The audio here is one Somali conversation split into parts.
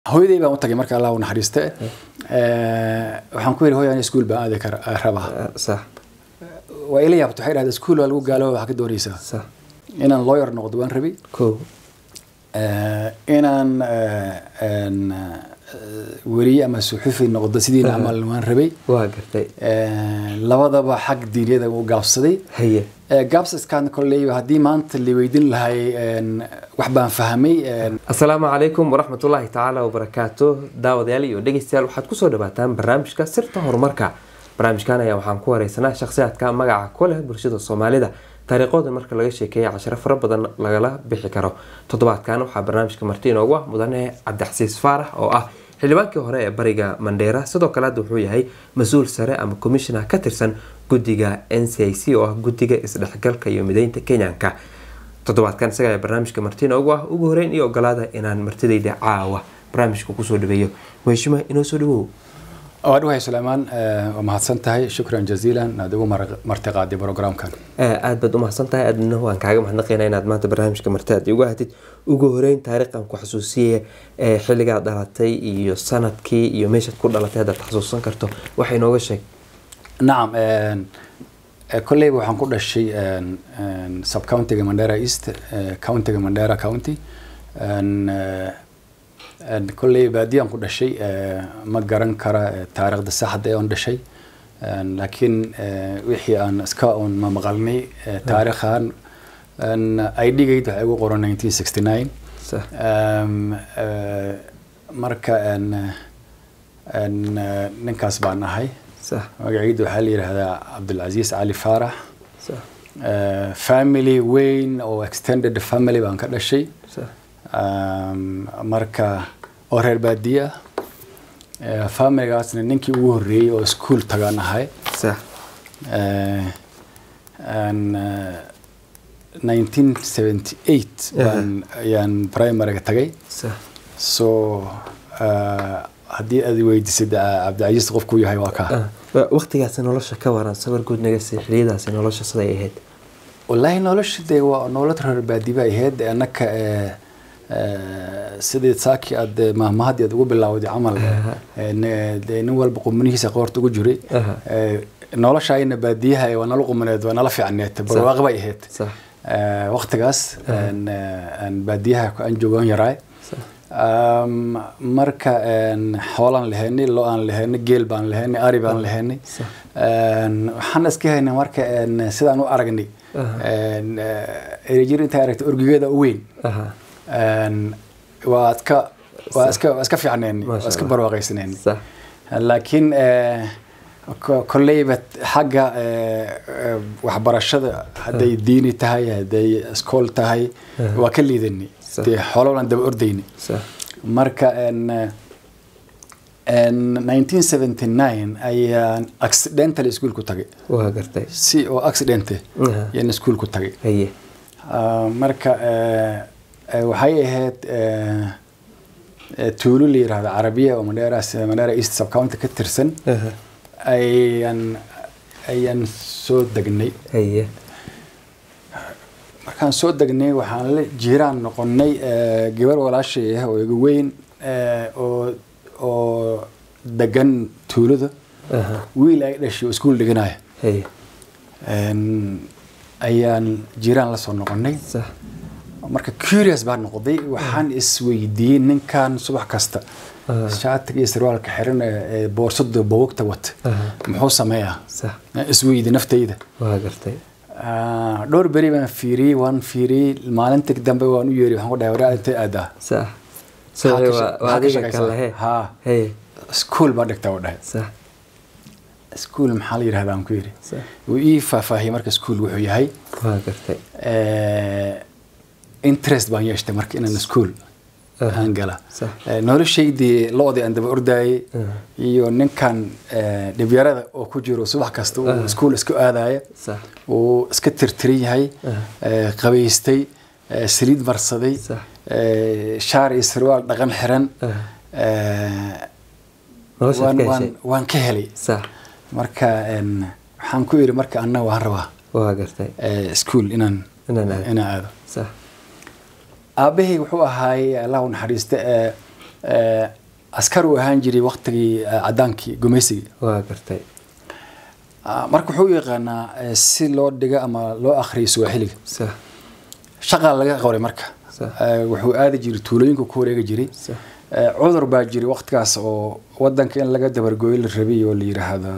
hooyaday baan u tagay marka allah u naxariiste waxaan ku yidhi hooy ani iskuul baan aadi kara rabaa صح waa ila yaabta waxay dhahday iskuul waa lagu gaalooba waxaa ka doonaysaa صح inaan lawyer noqdo waan rabay كو inaan een, weriye ama suxufi noqdo sidiina camal waan rabay waa gartay labadaba xag diiniyada u gaabsaday haye gaabsaskaan kolley haddii maanta la weydiin lahay een, wax baan fahmay een, asalaamu calaykum waraxmatullaahi tacaala wabarakaatu daawadayaal iyo dhegeystayaal waxaad kusoo dhawaataan barnaamijka sirta horumarka barnaamijkan ayaa waxaan ku wareysanaa shakhsiyaadka magaca ku leh bulshada soomaalida taariikhooda marka laga sheekeeya casharo fara badan lagala bixi karo toddobaadkan waxaa barnaamijka marti inoogu ah mudane cabdixasiis faarax oo ah xildhibaankii hore ee bariga mandheera sidoo kale hadda wuxuu yahay mas-uul sare ama commissioner ka tirsan guddiga n c i c oo ah guddiga isdhexgalka iyo mideynta kenyanka toddobaadkan isaga ayaa barnaamijka marti inoogu ah ugu horeyn iyo ogolaada inaan martidayda caawa barnaamijka kusoo dhaweeyo mheshima inoo soo dhawow waa dhawahay suleymaan waa mahadsan tahay shukran jaziilan aad ugu mar- martiqaaday programkan aad baad u mahadsan tahay aadna waan kaaga mahadnaqaynaa inaad maanta barnaamijka marti aad igu hatid ugu horeyn taariikhan ku xasuusiye ee xilligaad dhalatay iyo sanadkii iyo meeshaad ku dhalatay haddaad xasuusan karto waxay nooga sheeg nacam een, eh, kolleyba waxaan ku dhashay een, een, subcountiga mandera east eh, countiga mandera county een, eh, een, kolley baadiyaan ku dhashay eh, ma garan kara eh, taariikhda saxda ee on dhashay een, laakiin eh, wixii aan iska un ma maqalnay eh, taariikhan een, idgayd waxay ugu qoran 1969 sax Ehm, eh, marka een, een, eh, ninkaas baan ahay sax magaciidu waxaa la yidhaahdaa cabdulcasiis cali faarax sax Eh, family weyn oo extended family baan ka dhashay sax Um, marka oo reer baadiye ah Eh, familigaasna ninkii ugu horreeyey oo iskuul tagaan ahay sax Eh, aan, eh, 1978 baan ayaan primaryga tagay sax so eh, haddii aad weydiisid eh, cabdicasiis qofkuu yahay waa kaa waqtigaasi nolosha ka waran sawir guud naga sii xiliyadaasi nolosha siday ahayd wallaahi nolosha dee waa nolol reer baadiba ahayd annaka eh, eh, sidii saaki aad eh, mahmahadii aad ugu bilowday camal Aha. eh, ne- dee nin walba qumanihiisa qoorta ugu jiray Aha. Eh, noloshayna baadiyaha waa nala qumaneed waa nala fiicneed barwaaqo bay ahayd sax Eh, waqtigaas aan, eh, aan baadiyaha ku- aan joogaan yaraay sax Um, marka een, xoolaan lahaynay lo aan lahaynay geel baan lahaynay ari baan lahaynay Sax. Een, waxaan iska haynay marka een, sidaan u aragnay Aha. Een, eh, erejir intaa aragtay orgigeeda u weyn aha Een, waa iska waa Sax. iska waa iska fiicnayn Masha waa iska Allah. barwaaqaysanayn sax laakiin eh, ko- kolleyba xagga eh, eh, waxbarashada hadday diini tahay hadday iskool tahay Aha. waa ka liidanay Sax. dee xoololaan daba ordayni sax marka en, eh, en 1979 ayaan accidental iskuul ku tagay waa gartay si oo accidente Aha. ayaan iskuul ku tagay haye Ah, marka eh, eh, waxay ahayd eh, eh, tuulo la yidhaahdo carabiya oo mandheera mandheera east subcounty ka tirsan aha ayaan ayaan soo degnay haye markaan soo degnay waxaan la jiiraan noqonay eh, gabar walaashay ah oo igu weyn eh, oo oo degan tuulada aha wiil ay dhashay oo iskuul dhiganaya haye En, ayaan jiiraan la soo noqonay sax marka curious baan noqday waxaan isweydiiyey ninkan subax kasta Aha. shaatiga iyo sarwaalka xiran ee ee boorsada bogogta wata Aha. muxuu sameeyaa sax isweydi naftayda waa gartay Ah, dhowr beri baan fiiriyey waan fiiriyey maalinta dambe waan u yeeri waxaan ku dhahay waraa intay aadaa sax Maxaa soo ka waa sha- waa maxaa ka adiga shaqaysaa? kale he Haa. haye iskuul baan dhigtaa u dhahay sax iskuul maxaa la yidhahdaa aan ku yidhi sax wuu ii faahfaahiyey marka iskuul wuxuu yahay waa gartay Eh, interest baan yeeshtay marka inaan iskuul Aha. aan gala Sax. Eh, noloshaydii lo-dii aan daba ordayay Aha. iyo ninkan eh, dhibyarada oo ku jiro subax kasta uu Aha. iskuul iska aadaya sax uu iska tirtiran yahay Aha. eh, qabaystay eh, saliid marsaday Sax. eh, shaar iyo sarwaal dhaqan xiran Aha. eh, Noloshaad waan- ka waan- heshay? waan ka helay sax marka en, waxaan ku yidhi marka anna waan rabaa waa gartay eh, iskuul inaan Inaan aado. inaan aado sax aabbahay wuxuu ahaay allah u naxariiste ee eh, askar uu ahaan jiray waktigii eh, cadaankii gumaysigii waa gartay Ah, marka wuxuu u yaqaanaa eh, si loo dhigo ama loo akhriyo swaaxiliga sax shaqaa laga qoray marka Sax. Eh, wuxuu aadi jiray tuulooyinka ku wareegi jiray Sax. Eh, cudur baa jiray waktigaas oo wadanka in laga dabargooyo la rabay oo la yiraahdo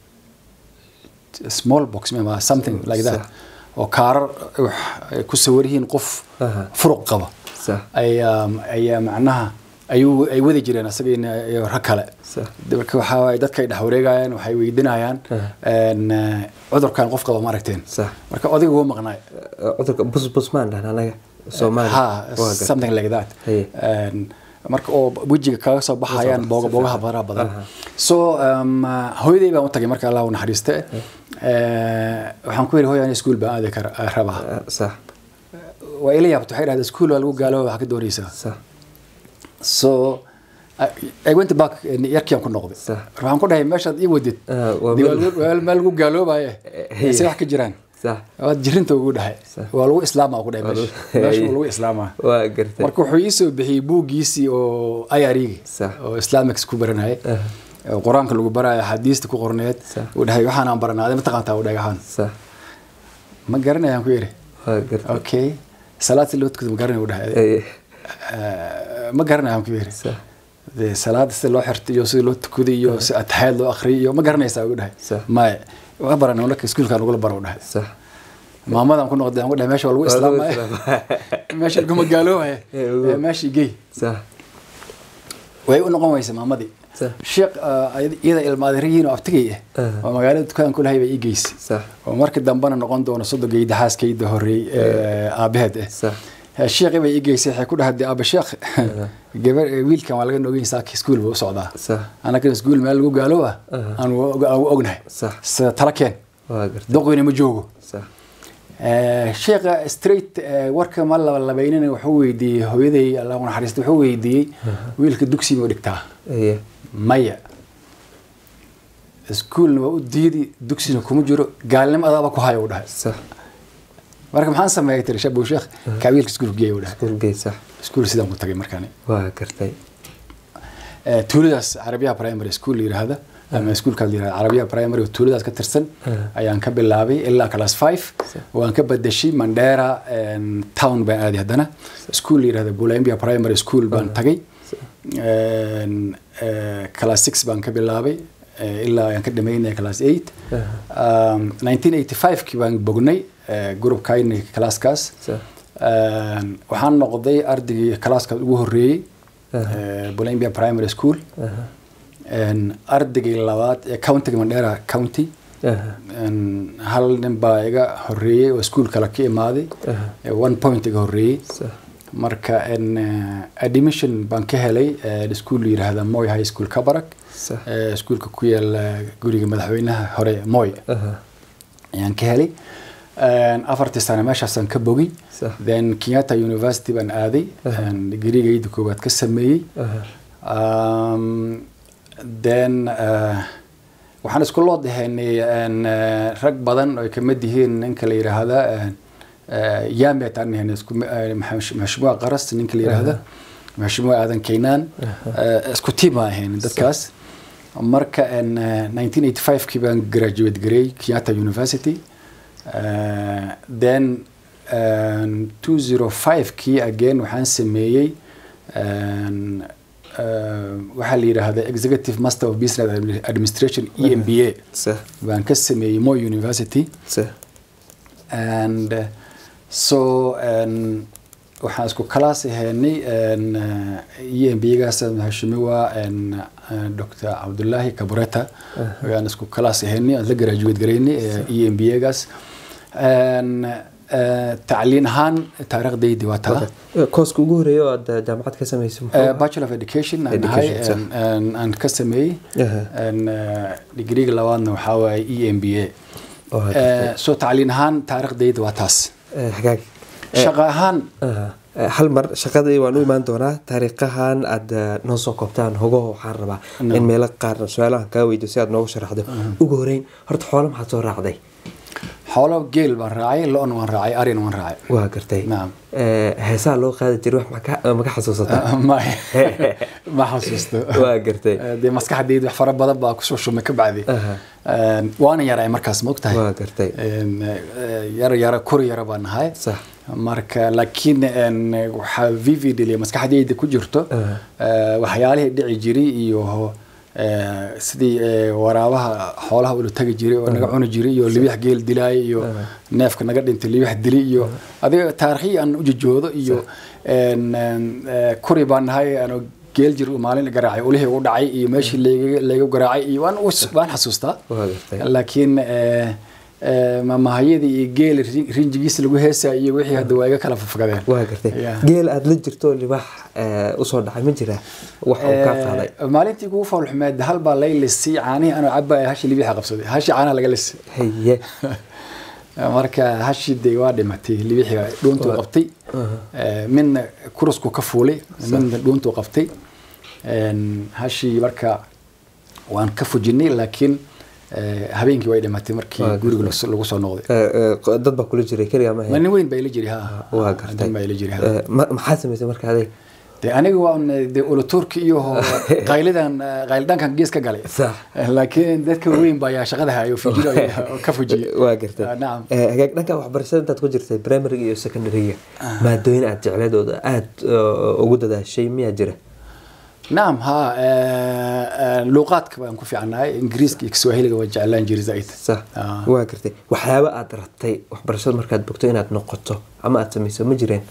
small box ma something like that Sax. oo kaarar wax ay ku sawir yihiin qof Aha. furuq qaba sax ayaa ayaa macnaha ayuu ay wadi jireen asaga iyo rag kale sax marka waxaa waaye dadka ay dhex wareegayaan waxay weydiinayaan Aha. een, eh, cudurkan qof qaba ma aragteen sax marka odayga wuu maqnaay Eh, cudurka busbusmaan dhahan anaga soomaali ha waa gartay something like that Haye. Een, marka oo wejiga kaga soo baxayaan Soo bax- booga si boogaha fiican. faraha badan Aha. so um, hooyaday baan u tagay marka allah u naxariiste Eh, waxaan ku yidhi hooyaan iskuul baan aadi kara eh, rabaa Eh, sax waa ila yaabta waxay dhahdaa iskuul waa lagu gaalooba waxaa ka doonaysaa sax so I, I went back yarkian ku noqday Sax. waxaan ku dhahay meeshaad ii wadid Ah, waa dee meel- waa lagu- waa meel lagu gaaloobaye Hey. se wax ka jiraan sax waad jirinta ugu dhahay Sax. waa lagu islaamaa ku dhahay Waa meesha lagu- meesha Hey. waa lagu islaamaa waa gartay marka wuxuu ii soo bixiyey buuggiisii oo ayarigi Sax. oo islamics ku baranayay Aha. oo qur-aanka lagu baraayo axaadiista ku qorneed Sax. uu dhahay waxaanaan baranaaday mataqaantaa u dhagahaan sax ma garanayaan ku yidhi waa gartay okay salaad si loo tukado ma garanay u dhahay Eh, Eh, ma garanayaan ku yidhi sax dee salaada sida loo xirto iyo sida loo tukado iyo si ataxaad loo akhriyo iyo ma garanaysaa ugu dhahay Sax. maya waa baranay marka iskuulkaan ugula bara u dhahay sax maamadan ku noqday aan ku dhahay meesha waa lagu Waa lagu islaamaya islaamaya. meesha laguma gaaloobaya Eh, ugu. Eh, meeshii gey sax way u noqon weysa maamadii Sax. sheekh ah, iyada ilmaadariyiin oo abtigay ah Aha. oo magaalada dukaan ku lahay bay ii geysay sax oo markii dambena noqon doono sodogeyda xaaskayda horeey ee aabaheed ah sax Eh, sheekhi bay ii geysay waxay ku dhahay aaba sheekh gabar eh, wiilkan waa laga nogeyn saaka iskuul buu u socdaa sax anagana iskuul meel lagu gaalooba Aha. aan wa- aan ognahay sax sida tala keen waa gartay doqina ma joogo sax Eh, sheekha straight eh, warka ma labalabaynina wuxuu weydiiyey hooyaday allah u naxariista wuxuu weydiiyey wiilka dugsiga u dhigtaa Aye. maya iskuulna waa u diidi dugsina kuma jiro gaalnimo adaaba ku haya u dhahay sax marka maxaan sameeyay tiri shabu sheekh kaa wiilka iskuulka geeya u dhahay iskuulgey sax iskuul sidaan ku tagay markaani waa gartay Eh, tuuladaas carabiyaha primary school la yiraahda ama iskuulkaas la yirahda carabiyaha primary oo tuuladaas ka tirsan ayaan ka bilaabay ilaa class 5 waan ka badashay mandera en, town baan aaday haddana iskuul la yirahda bulambia primary school baan tagay En, eh, class 6 baan ka bilaabay eh, ilaa ayaan ka dhamaynaya class 8 Um, 1985 baan bognay eh, groupkayni classkaas sax En, waxaan noqday ardaygii classkaas ugu horeeyey Aha. eh, bulambia primary school aha En, ardaygii labaad ee countiga mandera county aha En, hal nin baa iga horeeyey oo iskuul kale ka imaaday aha Eh, one point iga horeeyey sax marka en, eh, admission baan ka helay eh, iskuul la yiraahda moy high school kabarak sax eh, iskuulka ku yaala guriga madaxweynaha hore moy aha ayaan ka helay En, afartii sano meeshaasaan ka bogay sax then kenyatta university baan aaday En, digriigayda koowaad ka sameeyey aha Um, then uh, waxaan isku loo dahaynay en, eh, rag badan oo ay kamid yihiin ninka la yiraahda yamet aan nahayn isku eh, max- maxshumaa qaras ninka la yiraahda maxshumaa aadan keynaan Eh, isku tiim aan ahayn dadkaas marka en, eh, 1985kii baan graduate gareey kenyatta university Eh, then en, 205kii again waxaan sameeyey en, eh, waxaa la yidhaahda executive master of business Admi- administration e m b a sax baan ka sameeyey moy university sax and uh, so en, waxaan isku kalaas ahaynay e m b gaas hashimiwa en, eh, dr cabdullaahi kabureta ayaan isku kalaas ahaynay aan la graduate garaynay e m b gaas En, eh, tacliin ahaan taariikhdaydi waa taa Eh, kooska ugu horeeya oo aad eh, jaamacad ka sameysay muxuu Eh, ahaa? bachelor of education aan ahay Education, sax. en- en- aan ka sameeyey Aha. En, eh, digriga labaadna waxaa waaye e m b a Oo hadda- soo tacliin ahaan taariikhdayda waa taas eh, hagaag shaqo ahaan Aha. Eh, hal mar shaqadii waan u imaan doonaa taariikhahan aad eh, noo soo koobtaan hogaho waxaan rabaa No. in meelo qaar su-aalahan kaa weydiyo si aad noogu sharaxdo ugu horeyn horta xoolo maxaad soo raacday xoolo geel baan raacay lo-na waan raacay arina waan raacay waa gartay Naam. Eh, heesaha loo qaadi jiray wax maka maka xasuusataa ma ma xasuusto waa gartay Eh, dee maskaxdayda wax fara badan baa kusoo shumay ka bacdi Aha. Een, waana yaray markaas ma ogtahay waa gartay Een, eh, yara yara kori yara baan nahay sax marka laakiin een, waxaa vividly maskaxdayda ku jirto Aha. eh, waxyaalihii dhici jiray iyo eh, sidii eh, waraabaha xoolaha ula tagi jiray oo naga cuni jiray iyo libax geel dilaay iyo neefka naga dhintay libax dili iyo adiga taarikhii aan ujojoodo iyo een, een, eh, kuri baan nahay ano geel jir maalin garaacay ulihii u dhacay iyo meeshii layga layga garaacay iyo waan us- waan xasuustaa waa gartay laakiin eh, eh, mamahayadii iyo geel ri- rinjigiisa lagu heesaa iyo wixii hadda waa iga kala fafgadeen waa gartay Yeah. geel aada la jirto libaax eh, usoo dhacay ma jira wax uu kaa qaaday Eh, maalintii kugu foolxumeed hal baa lay lisay caanihii anoo cabaya hashi libixa qabsaday hashi caanaha laga lisay haye marka hashi dee waa dhimatay libixiga dhuuntuu qabtay Eh, midna kurusku ka fuulay midna dhuuntuu qabtay Een, hashii marka waan ka fujinay laakiin eh, habeenkii way dhimatay markii Waa guriga lagu- lagu soo noqday Eh, eh, dad baa kula jiray keligaa ma Ma hayn nin weyn baa ila jiri ha waa nin gartay baa ila jiri ha Eh, ma- maxaa samaysay marka adeeg dee aniga waan dee uluturki iyo qaylidan qaylidaankan gees ka galay sax laakiin dadka weyn baa yaa shaqada hayo fujiro oo ka fujiyay waa gartay Ah, nacam Eh, hagaag dhanka waxbarashada intaad ku jirtay primariga iyo secondaryga maadooyin aad jecleed oo aad eh, ugu dadaashay miyaa jira nacam ha eh, eh, luuqaadka baan ku fiicnahay ingiriiska iyo kiswahiliga waan jeclaan jiray zaid sax Ah. waa gartay waxyaaba aad rabtay waxbarashada markaad bogto inaad noqoto ama aad samayso ma jireen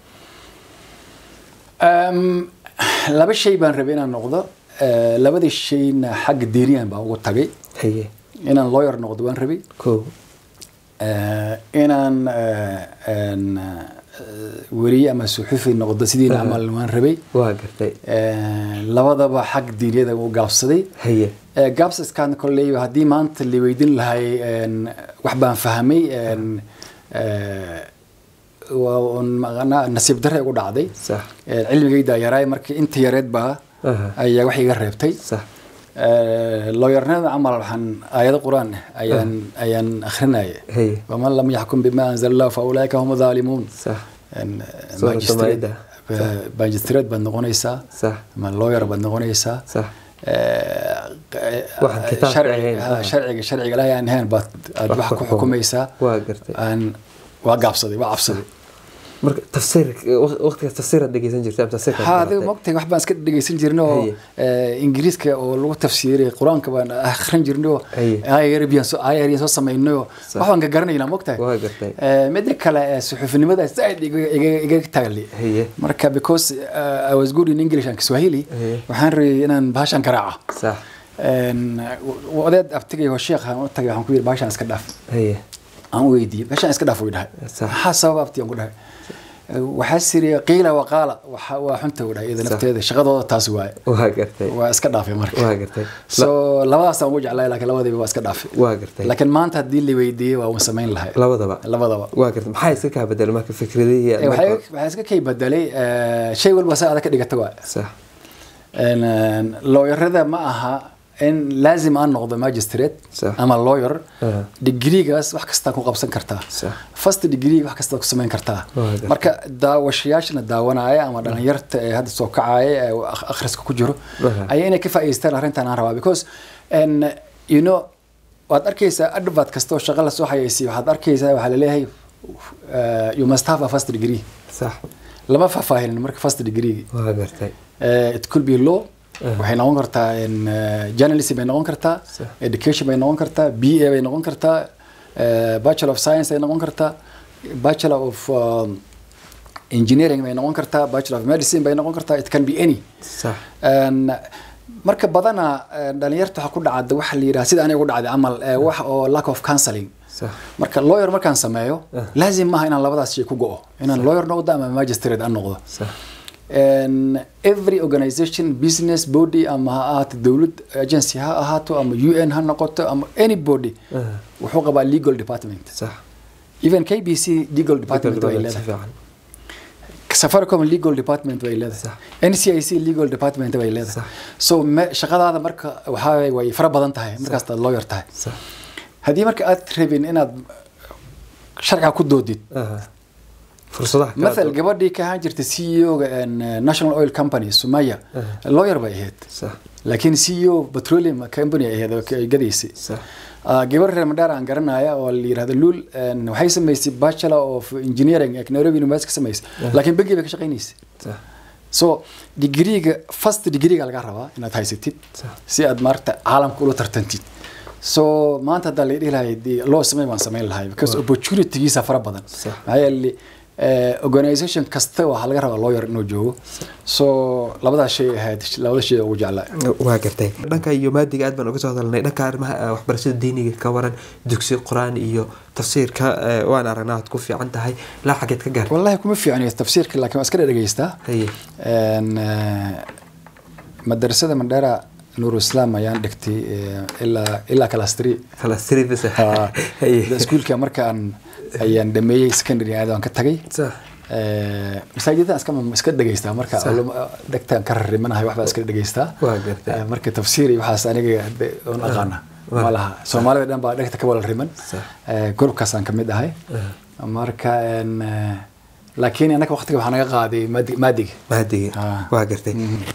Em, laba shay baan rabay inaan noqdo Eh, labadii shayna xagga diiriyan baan ugu tagay haye inaan lawyer noqdo waan rabay kow Eh, inaan eh, een, eh, weriye ama suxufi noqdo sidii camal waan rabay waa gartay Eh, labadaba xag diiniyada u gaabsaday haye Eh, gaabsaskan kolley haddii maanta la weydiin lahay een, wax baan fahmay een, eh, waa un maqanaa nasiib darre igu dhacday sax Eh, cilmigayda yaraay markii inta yareed baa Aha. ayaa wax iga reebtay sax looyarnimada camal waxaan aayado qur-aan ah ayaan ayaan akhrinaya haye waman lam yaxkum bima anzala allah fa ulaika hum daalimuun sax Een, Suuratu magistrate- Maa'ida. ba- magistrate baad noqonaysaa sax ama lawyer baad noqonaysaa sax Eh, Waxaan eh, kitaabka sharci- ahayn, ha, ah. sharciga sharciga ilaahay aan ahayn baad aad Wax wax ku ku xukum. xukumaysaa waa gartay aan waa gaabsaday waa cabsaday marka tafsiir waqtigaas tafsiiraad dhegeysan jirtay ama tafsiirka ha adiga mogtahay wax baan iska dhegeysan jirnay oo Haye. eh, ingiriiska oo lagu tafsiiray qur-aanka baan akhrin jirnay oo Haye. ayarbiyaan soo ayarbiyaan soo samaynay oo Sax. wax baan ka garanaynaa mogtahay waa gartay Eh, midda kale eh, suxufinimada zaaid iga- iga- iga tagali haye marka because uh, I was good in English and Kiswahili Haye. waxaan rabay inaan bahashan garaaco sax Een, w- odeed abtigay oo sheekh aan u tagay waxaan ku yidhi bahashan iska dhaaf haye aan u weydiiyey bahashan iska dhaaf uu dhahay Sax. maxaa sababa abti aan ku dhahay Eh, waxaa siri qiila waqaala waxa- waa xunta u dhahay iyada Sax. nafteeda shaqadooda taas waaye waa gartay waa iska dhaafay marka waa gartay so labadaasaan ugu jeclay laakiin labadiiba waa iska dhaafay waa gartay laakiin maanta haddii la weydiiyey waa uun samayn lahay labadaba labadaba waa gartay maxaa iska kaa bedel marka fikradihii Eh, waxay waxay iska kay bedelay eh, shay walba sa adag ka dhigata waa sax looyarada ma aha in laazim aan noqdo magistrate Sax. ama lawyer Aha. degreegaas wax kastaa ku qabsan kartaa Sax. first degree wax kastaa ku samayn kartaa Waa gartay. marka daawashayaashana daawanaya ama dhalinyarta ee hadda soo kacaya ee akh- akhriska ku jiro Aha. ayaa inay ka faa'iideystaan arrintan aan rabaa because and, you know waad arkaysaa advert kasta oo shaqo lasoo xayeysiyo waxaad arkaysaa waxaa laleeyahay uh, you must have a first degree sax lama faahfaahinin marka first degree waa gartay Uh, it could be law waxay noqon kartaa in, uh, journalism bay noqon kartaa Sax. education bay noqon kartaa b a bay noqon kartaa uh, bachelor of science bay noqon kartaa bachelor of um, engineering bay noqon kartaa bachelor of medicine bay noqon kartaa it can be any sax And, marka badana uh, dhalinyarta waxaa ku dhacda waxa la yidhaha sida aniga ku dhacday camal uh, wax oo lack of counseling sax marka lawyer markaan sameeyo laazim maaha inaan labadaas shay ku go'o inaan lawyer noqdo ama magistrate aan noqdo sax And every organization business body ama ha ahaato dowlad agency ha ahaato ama un ha noqoto ama any body Aha. wuxuu qabaa legal department sax even kbc legal department way si leedahay fiican safaricom legal department way leedahay Sax. ncic legal department way leedahay Sax. so me- shaqadaada marka waxaa way fara badan tahay markaas aad lawyer tahay sax haddii marka aad rabin inaad sharciga ku doodid Aha. fursadaha kala mathal duwan. gabadhii ka ahaan jirtay c e o ga national oil company sumaya lawyer bay ahayd sax laakiin c e o petroleum company ay ahayd oo ay gadaysay sax Ah, gabar reer mandheer aan garanaya oo la yirahdo lul een, waxay samaysay bachelor of engineering ee nairobi university ka samaysay laakiin bangi bay ka shaqaynaysay sax so degreega first degreega laga rabaa inaad haysatid Sax. si aad maaragta caalamka ula tartantid so maanta haddaa la dhihi lahay dee loo samey baan samayn lahay because opportunitygiisa fara badan Sax. maxaa yeele eh, organisation kasta waxaa laga rabaa lawyer inuu joogo so labadaas shay ahayd labada shay ugu jeclaa waa gartay dhanka iyo maadiga aad baan uga soo hadalnay dhanka arrimaha eh, waxbarashada diiniga ka waran dugsi qur-aan iyo tafsiirka eh, waan aragnaa aad ku fiican tahay ilaa xageed ka gaartay wallahi kuma fiicniyo tafsiirka laakiin waa iska dhegeystaa haye Een, eh, madarasada mandheera nuuru islaam ayaan dhigtay eh, ilaa ilaa class three kala siribis Ah, haye iskuulka markaan ayaan dhameeyey secondary aad waan ka tagay sax Eh, masaajidada iska iska dhegeystaa marka Sax. culum- dhegtaan ka rarimanahay waxbaa iska dhegeystaa Waa gartay. Eh, marka tafsiir iyo waxaas aniga hade oon aqaana Waa. ma laha soomaalida dhan baa dhegta ka wala riman Sax. Eh, grupkaasaan kamid ahay marka een, eh, laakiin annaga waqtiga waxaa naga qaaday maadi- maadiga maadiga Ah. waa gartay